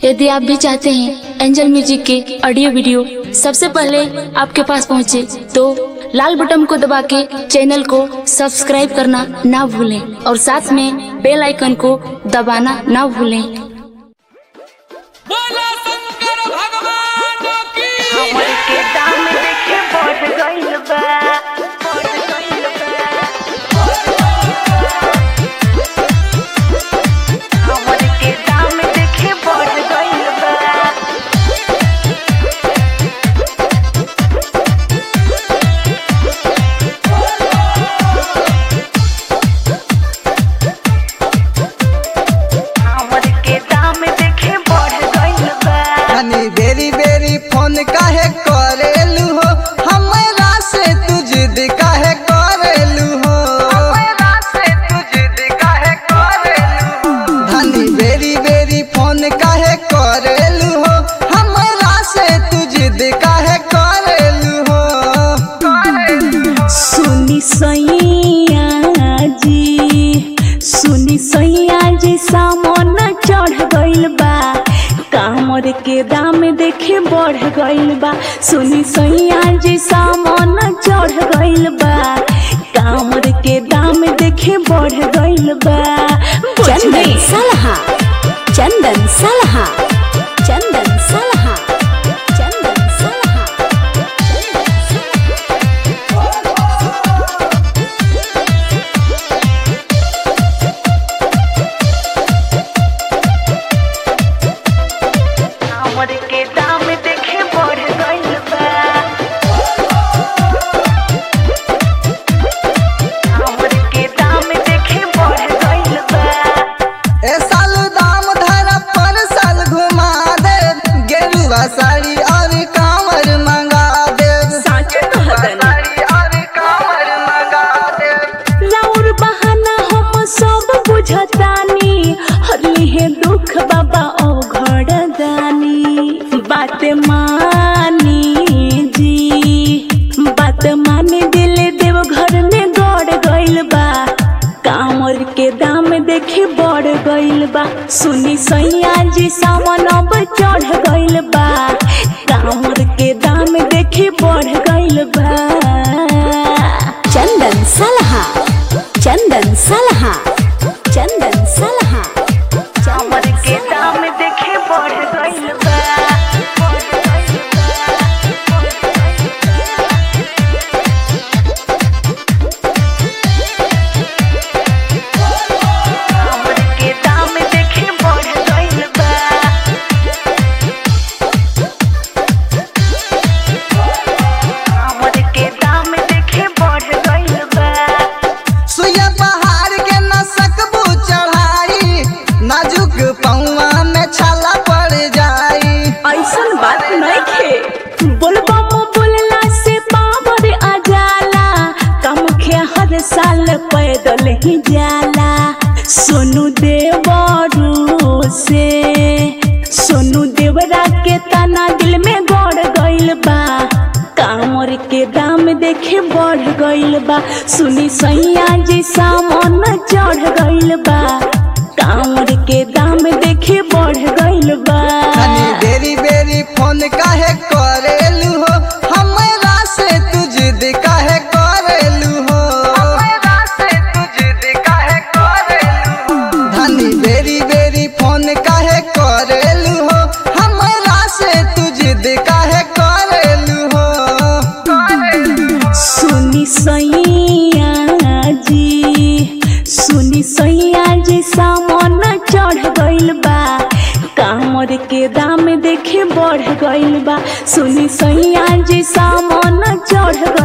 यदि आप भी चाहते हैं एंजल म्यूजिक के ऑडियो वीडियो सबसे पहले आपके पास पहुंचे, तो लाल बटन को दबा के चैनल को सब्सक्राइब करना ना भूलें और साथ में बेल आइकन को दबाना ना भूलें बोला शंकर भगवान की हमर के दाम देखे बढ़ गइल बा बढ़ गइल बा हमर के दाम देखे बढ़ गइल बा हमर के दाम देखे बढ़ गइल बा हनी बेरी बेरी फोन काहे करेलू हो हमरा से तू जिद काहे करेलू हो हमरा से तू जिद काहे करेलू हनी बेरी बेरी फोन काहे करेलू हो हमरा से तू जिद काहे करेलू हो सुनी सैया जी सुनी सैया जी सामन चढ़ गइल बा कामर के दाम देखे बढ़ गइल बा सुनी सैया जी सामन चढ़ गइल बा कामर के दाम देखे बढ़ गइल बा चंदन सलहा चंदन सलहा चंदन सलहा चंदन सलहा हमर के दाम देखे बढ़ गइल बा हमर के दाम देखे बढ़ गइल बा ए साल दाम धरा पर साल घुमा दे गेरुआ साड़ी और कांवर मंगा दे साच कहतनी साड़ी और कांवर मंगा दे राउर बहाना हम सब बुझतानी हरली है दुख बाबा ओ घर दानी बात मानी जी बात माने दिल देव घर में गड़ गइल बा कामर के दाम देखे बढ़ गइल बा सुनी सैया जी सावन अब चढ़ गइल बा कामर के दाम देखे बढ़ गइल बा चंदन सलहा चंदन सलहा चंदन सलहा हमर के दाम देखे बढ़ गइल बा हमर के दाम देखे बढ़ गइल बा हमर के दाम देखे बढ़ गइल बा सुइया पहाड़ के न सकबू चढ़ाई नाजुक पौआ में छाला पड़ जाई ऐसन बात नहीं खे बोलबा मो बोलला से पावर आ जाला कम खे हर साल पैदल ही जाला सोनू देवरू से सोनू देवरा के तना दिल में गड़ गइल बा कामर के दाम देखे बढ़ गइल बा सुनी सैया जी सामन चढ़ गइल बा कामर के दाम देखे बढ़ गइल बा हनी बेरी बेरी फोन काहे करेलू हो हमरा से तू जिद काहे करेलू हो हमरा से तू जिद काहे करेलू धनी बेरी बेरी फोन काहे करेलू हो हमरा से तू जिद काहे करेलू हो सुनी सैया जी सुनी सैया जी सामन चढ़ गइल बा कामर के दाम देखे बढ़ गइल बा सुनी सैया जी सामन चढ़